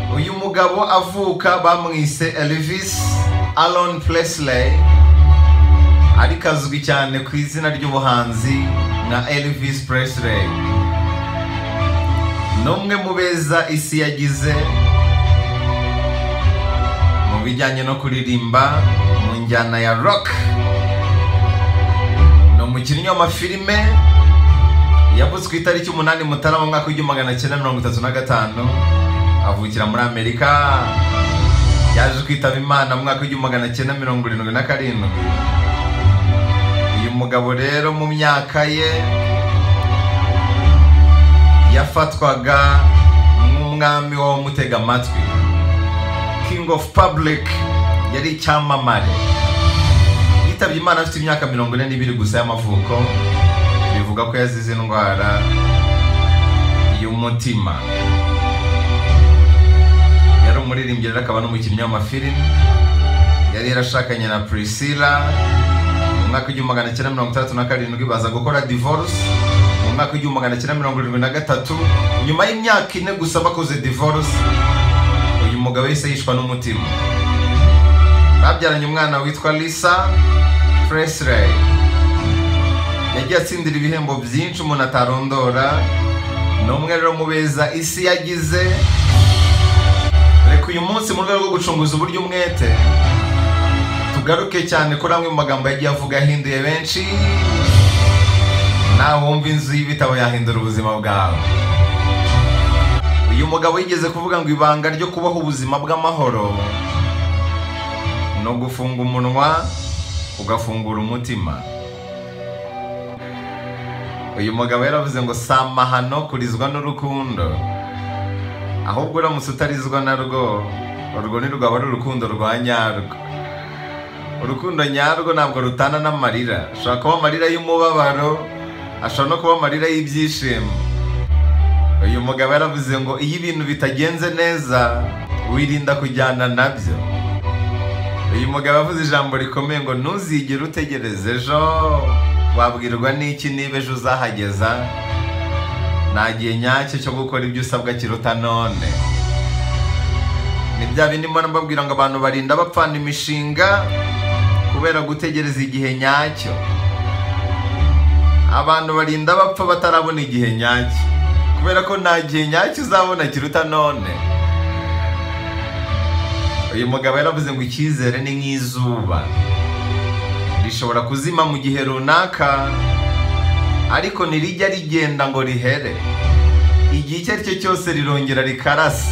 mugabo avuka bamwise Elvis Alon Presley ariko azwi cyane ku izina ry'ubuhanzi nka Elvis Presley n'umwe mu beza isi yagize mu bijyanye no kuririmba mu njyana ya rock ni umukinnyi w'amafilime yavuze ku itariki umunani mutarama mu mwaka w'igihumbi magana cyenda mirongo itatu na gatanu avukira muri amerika yaje kwitaba imana mu mwaka w'igihumbi magana cyenda mirongo irindwi na karindwi uyu mugabo rero mu myaka ye yafatwaga nk'umwami w'abamutega amatwi king of public yari icyamamare yitabye imana afite imyaka mirongo ine n'ibiri gusa y'amavuko bivuga ko yazize indwara y'umutima yari umuririmbyi rero akaba n'umukinnyi w'amafilimi yari yarashakanye na priscilla mu mwaka w'igihumbi magana cyenda mirongo itandatu na karindwi baza gukora divorce mu mwaka w'igihumbi magana cyenda mirongo irindwi na gatatu nyuma y'imyaka ine gusa bakoze divorce uyu mugabo yahise yishwa n'umutima babyaranye umwana witwa lisa presley yagiye atsindira ibihembo byinshi umuntu atarondora ni umwe rero mu beza isi yagize reka uyu munsi mu rwego rwo gucunguza uburyo umwete tugaruke cyane kuri amwe mu magambo yagiye avuga yahinduye benshi nawe wumva inzu y'ibitabo yahindura ubuzima bwawe uyu mugabo yigeze kuvuga ngo ibanga ryo kubaho ubuzima bw'amahoro ni ugufunga umunwa ugafungura umutima uyu mugabo yaravuze ngo si amahano kurizwa n'urukundo ahubwo uramutse utarizwa narwo urwo ni rwaba ari urukundo rwa nyarwo urukundo nyarwo ntabwo rutana n'amarira ashobora kuba amarira y'umubabaro ashobora no kuba amarira y'ibyishimo uyu mugabo yaravuze ngo iyo ibintu bitagenze neza wirinda kujyana nabyo uyu mugabo avuze ijambo rikomeye ngo ntuzigere utegereze ejo wabwirwa n'iki niba ejo uzahageza nta gihe nyacyo cyo gukora ibyo usabwa kiruta none ni bya bindi mbona mbabwira ngo abantu barinda bapfana imishinga kubera gutegereza igihe nyacyo abantu barinda bapfa batarabona igihe nyacyo kubera ko nta gihe nyacyo uzabona kiruta none uyu mugabo yaravuze ngo icyizere ni nk'izuba rishobora kuzima mu gihe runaka ariko ntirijya rigenda ngo rihere igihe icyo ari cyo cyose rirongera rikarasa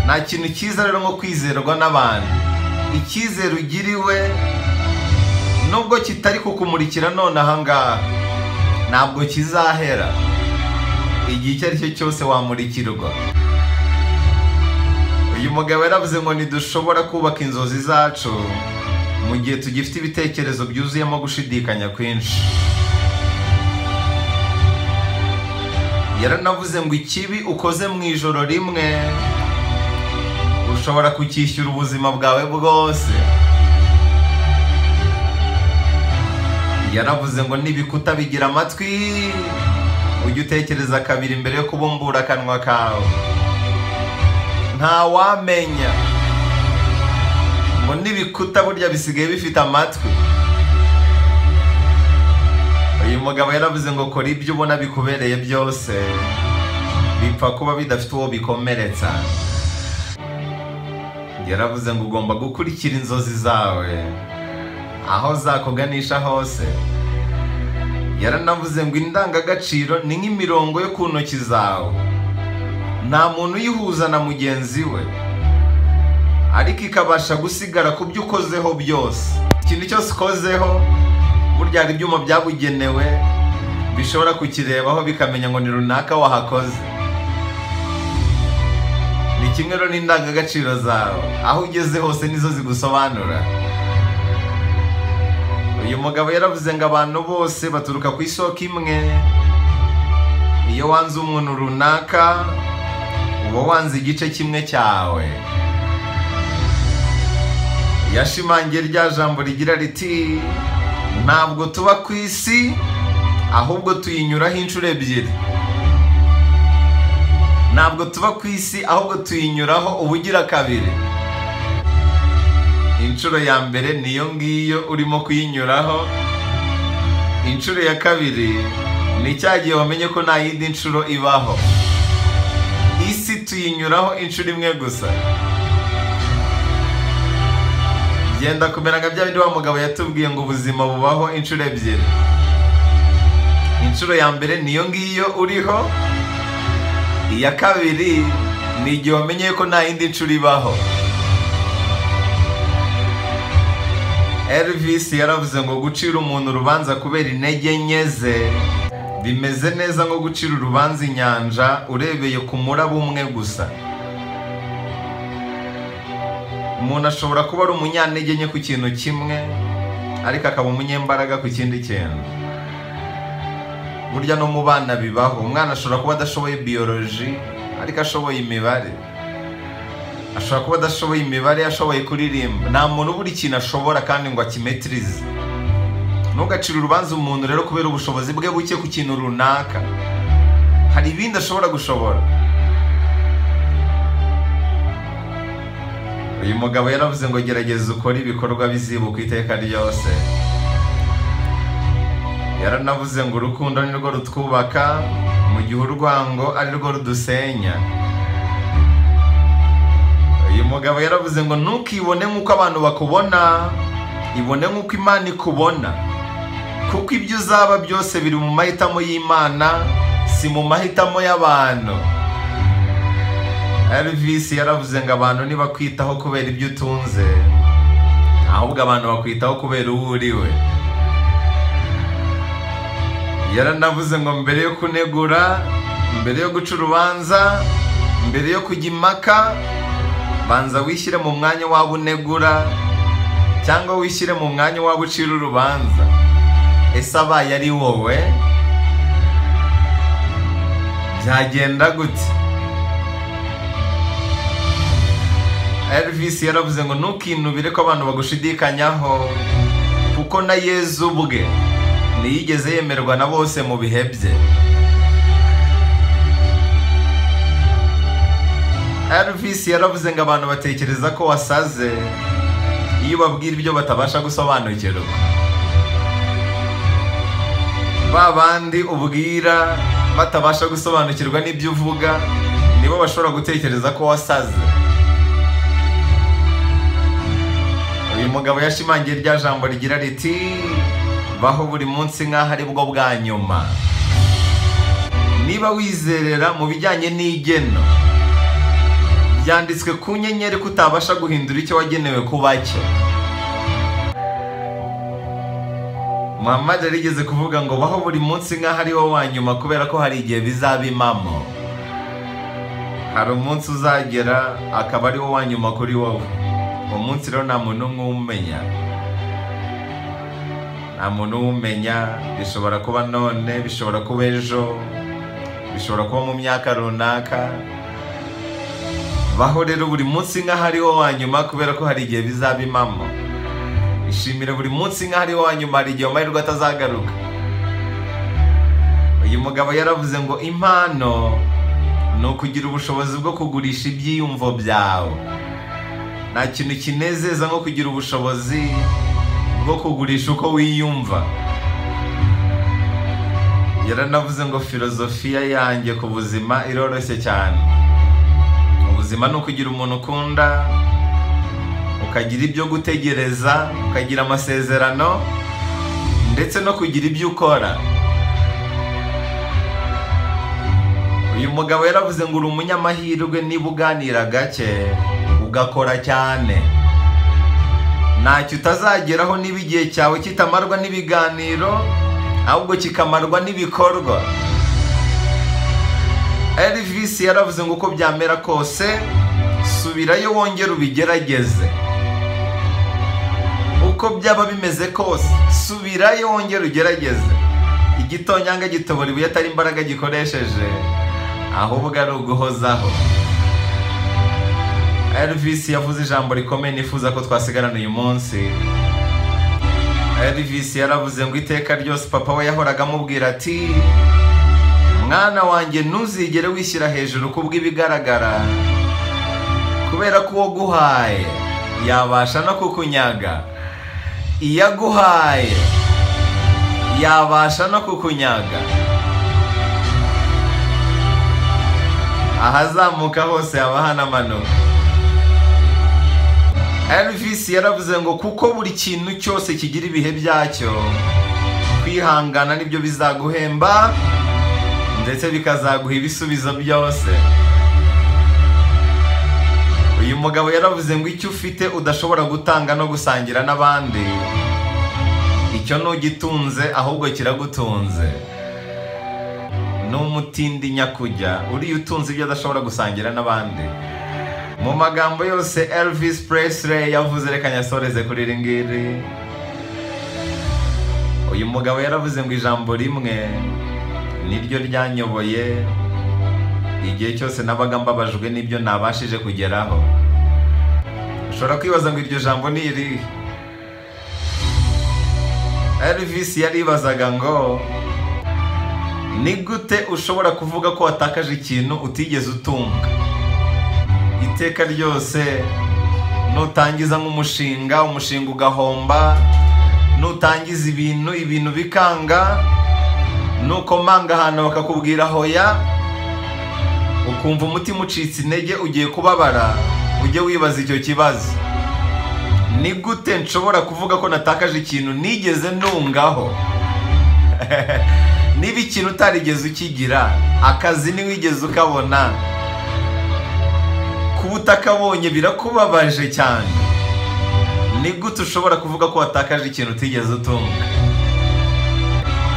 nta kintu cyiza rero nko kwizerwa n'abantu icyizere ugiriwe nubwo kitari kukumurikira none ahangaha ntabwo kizahera igihe icyo ari cyo cyose wamurikirwa uyu mugabo yaravuze ngo ntidushobora kubaka inzozi zacu mu gihe tugifite ibitekerezo byuzuyemo gushidikanya kwinshi yaranavuze ngo ikibi ukoze mu ijoro rimwe ushobora kucyishyura ubuzima bwawe bwose yaravuze ngo n'ibikuta bigira amatwi ujye utekereza kabiri mbere yo kubumbura akanwa kawe ntawamenya ngo n'ibikuta burya bisigaye bifite amatwi uyu mugabo yaravuze ngo kora ibyo ubona bikubereye byose bipfa kuba bidafite uwo bikomeretsa yaravuze ngo ugomba gukurikira inzozi zawe aho zakuganisha hose yaranavuze ngo indangagaciro ni nk'imirongo yo ku ntoki zawe nta muntu uyihuza na mugenzi we ariko ikabasha gusigara ku byo ukozeho byose ikintu cyose ukozeho burya hari ibyuma byabugenewe bishobora kukirebaho bikamenya ngo ni runaka wahakoze ni kimwe rero n'indangagaciro zawe aho ugeze hose nizo zigusobanura uyu mugabo yaravuze ngo abantu bose baturuka ku isoko imwe iyo wanze umuntu runaka uba wanze igice kimwe cyawe yashimangiye rya jambo rigira riti ntabwo tuba ku isi ahubwo tuyinyuraho inshuro ebyiri ntabwo tuba ku isi ahubwo tuyinyuraho ubugira kabiri inshuro ya mbere niyo ngiyo urimo kuyinyuraho inshuro ya kabiri ni cya gihe wamenye ko nta yindi nshuro ibaho isi tuyinyuraho inshuro imwe gusa genda kumera nka bya bindi wa mugabo yatubwiye ngo ubuzima bubaho inshuro ebyiri inshuro ya mbere niyo ngiyo uriho iya kabiri ni igihe wamenye ko nta yindi nshuro ibaho Elvis yaravuze ngo gucira umuntu urubanza kubera intege nke ze bimeze neza nko gucira urubanza inyanja urebeye ku muraba umwe gusa umuntu ashobora kuba ari umunyantege nke ku kintu kimwe ariko akaba umunyembaraga ku kindi kintu burya no mu bana bibaho umwana ashobora kuba adashoboye biyoroji ariko ashoboye imibare ashobora kuba adashoboye imibare ashoboye kuririmba nta muntu ubura ikintu ashobora kandi ngo akimetirize ntugacire urubanza umuntu rero kubera ubushobozi bwe buke ku kintu runaka hari ibindi ashobora gushobora uyu mugabo yaravuze ngo gerageza ukore ibikorwa bizibuka iteka ryose yaranavuze ngo urukundo ni rwo rutwubaka mu gihe urwango ari rwo rudusenya uyu mugabo yaravuze ngo ntukibone nk'uko abantu bakubona ibone nk'uko imana ikubona kuko ibyo uzaba byose biri mu mahitamo y'imana si mu mahitamo y'abantu Elvis yaravuze ngo abantu ntibakwitaho kubera ibyo utunze ahubwo abantu bakwitaho kubera uwo uriwe yaranavuze ngo mbere yo kunegura mbere yo guca urubanza mbere yo kujya impaka banza wishyire mu mwanya waba unegura cyangwa wishyire mu mwanya waba ucira urubanza ese abaye ari wowe byagenda gute Elvis yaravuze ngo ntukinubire ko abantu bagushidikanyaho kuko na Yezu ubwe ntiyigeze yemerwa na bose mu bihe bye Elvis yaravuze ngo abantu batekereza ko wasaze iyo ubabwira ibyo batabasha gusobanukirwa ba bandi ubwira batabasha gusobanukirwa n'ibyo uvuga nibo bashobora gutekereza ko wasaze uyu mugabo yashimangiye rya jambo rigira riti baho buri munsi nk'aho ari bwo bwa nyuma niba wizerera mu bijyanye n'igeno byanditswe ku nyenyeri ko utabasha guhindura icyo wagenewe kuba cyo muhammad yarigeze kuvuga ngo baho buri munsi nk'aho ari wo wa nyuma kubera ko hari igihe bizaba impamo hari umunsi uzagera akaba ari wo wa nyuma kuri wowe uwo munsi rero nta muntu n'umwe umenya nta muntu umenya bishobora kuba none bishobora kuba ejo bishobora kuba mu myaka runaka baho rero buri munsi nk'aho ari wo wa nyuma kubera ko hari igihe bizaba impamo ishimire buri munsi nk'aho ari wo wa nyuma hari igihe amahirwe atazagaruka uyu mugabo yaravuze ngo impano ni ukugira ubushobozi bwo kugurisha ibyiyumvo byawe nta kintu kinezeza nko kugira ubushobozi bwo kugurisha uko wiyumva yaranavuze ngo filozofiya yanjye ku buzima iroroshye cyane ubuzima ni ukugira umuntu ukunda ukagira ibyo gutegereza ukagira amasezerano ndetse no kugira ibyo ukora uyu mugabo yaravuze ngo uri umunyamahirwe niba uganira gake ugakora cyane ntacyo utazageraho niba igihe cyawe kitamarwa n'ibiganiro ahubwo kikamarwa n'ibikorwa Elvis yaravuze ngo uko byamera kose subirayo wongere ubigerageze uko byaba bimeze kose subirayo wongere ugerageze igitonyanga gitobora ibuye atari imbaraga gikoresheje ahubwo ari uguhozaho Elvis yavuze ijambo rikomeye nifuza ko twasigarana uyu munsi Elvis yaravuze ngo iteka ryose papa we yahoraga amubwira ati mwana wanjye ntuzigere wishyira hejuru kubw'ibigaragara kubera ko uwo guhaye yabasha no kukunyaga iyo aguhaye yabasha no kukunyaga ahazamuka hose haba hanamanuka elvis yaravuze ngo kuko buri kintu cyose kigira ibihe byacyo kwihangana nibyo bizaguhemba ndetse bikazaguha ibisubizo byose uyu mugabo yaravuze ngo icyo ufite udashobora gutanga no gusangira n'abandi icyo ntugitunze ahubwo kiragutunze ni umutindi nyakujya uriya utunze ibyo adashobora gusangira n'abandi mu magambo yose elvis presley yavuze reka nyasoreze kuri iri ngiri uyu mugabo yaravuze ngo ijambo rimwe niryo ryanyoboye igihe cyose nabaga mbabajwe n'ibyo ntabashije kugeraho ushobora kwibaza ngo iryo jambo ni irihe elvis yaribazaga ngo ni gute ushobora kuvuga ko watakaje ikintu utigeze utunga iteka ryose nutangiza nk'umushinga umushinga ugahomba nutangiza ibintu ibintu bikanga nukomanga ahantu bakakubwira hoya ukumva umutima ucitse intege ugiye kubabara ujye wibaza icyo kibazo ni gute nshobora kuvuga ko natakaje ikintu nigeze ntungaho niba ikintu utarigeze ukigira akazi ntiwigeze ukabona kuba utakabonye birakubabaje cyane ni gute ushobora kuvuga ko watakaje ikintu utigeze utunga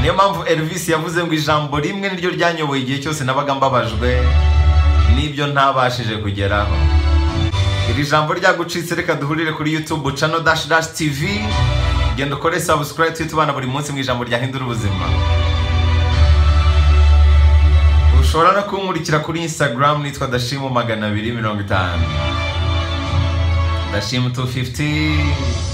niyo mpamvu elvis yavuze ngo ijambo rimwe niryo ryanyoboye igihe cyose nabaga mbabajwe n'ibyo ntabashije kugeraho iri jambo ryagucitse reka duhurire kuri youtube cano dash dash tv genda ukore subscribe tujye tubana buri munsi mu ijambo ryahindura ubuzima ushobora no kunkurikira kuri instagram nitwa dashimu magana abiri mirongo itanu dashimu 250